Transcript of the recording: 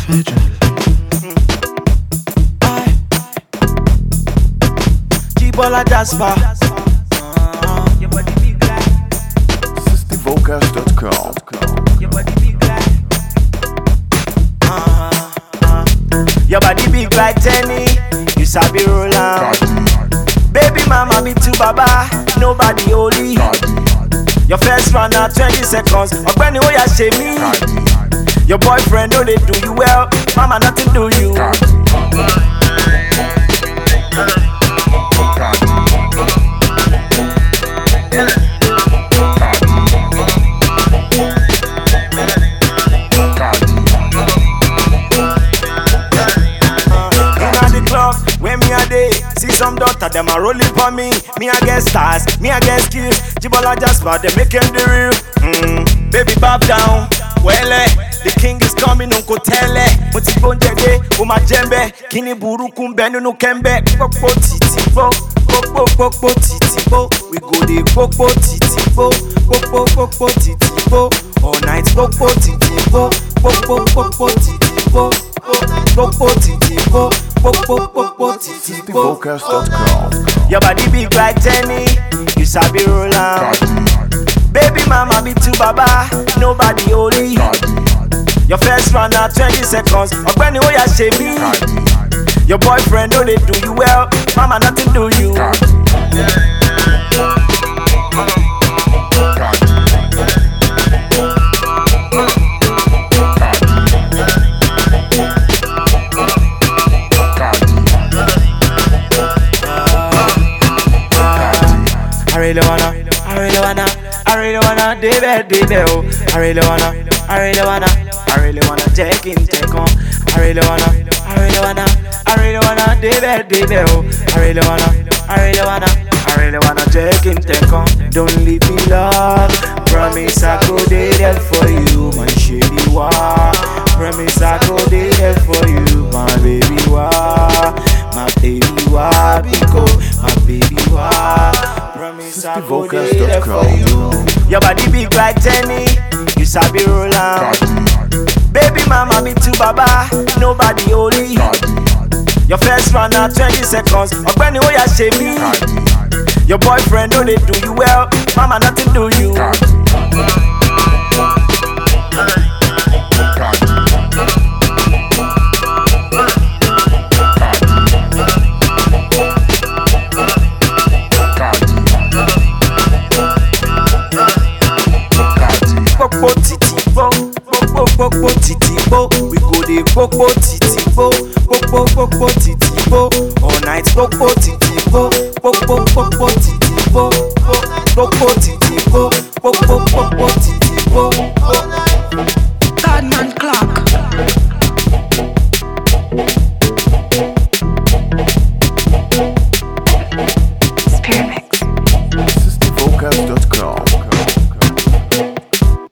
Jibola Jasper. Your body big like, SixtyVocals.com. your body big like. Your body big like Tenny. You sabi roll am. Baby mama be too baba, nobody holy. Your first round na twenty seconds. Ọ̀gbẹ́ni ó yà ṣe mí. Your boyfriend no dey do you well, mama nothing do you. Inna the club where me a dey, see some daughter dem a rolling for me. Me a get stars, me a get skills. Jibola Jasper dem make him the real. Mm. Baby bob down, wẹ́lẹ̀. The king is coming, unko tẹ́lẹ̀. Mo ti gbóúnjẹ dé, o máa jẹ́ mbẹ́. Kíni burúkú ń bẹ nínú kẹ́ńbẹ́? Pópó títí bó, pópó pópó títí bó. We go dey pópó títí bó, pópó pópó títí bó. All night pópó títí bó, pópó pópó títí bó. Pópó títí bó, pópó pópó títí bó. SixtyVocals.com. Your body big like Tenny, you sabi roll am. Baby mama be too baba, nobody holy. Your first round na twenty seconds, ọ̀gbẹ́ni ó yà ṣe mí. Your boyfriend no dey do you well, mama nothing do you. I really wanna, I really wanna, I really wanna, debe, debe, oh. I really wanna, I really wanna, I really wanna take in, take on. I really wanna, I really wanna, I really wanna, debe, debe, oh. I really wanna, I really wanna, I really wanna take in, take on. Don't leave me, love. Promise I go dey there for you, my shady wa. Promise I go dey there for you, my baby wa, my baby wa, because my baby wa. Promise I go dey there for you. Your body big like Tenny, you sabi roll am. Baby mama be too baba, nobody holy. Your first round na twenty seconds, ọ̀gbẹ́ni ó yà ṣe mí. Your boyfriend no dey do you well, mama nothing do you. Popo titi bo, popo popo titi bo. We go dey popo titi bo, popo popo titi bo. All night popo titi bo, popo popo titi bo, popo titi bo, popo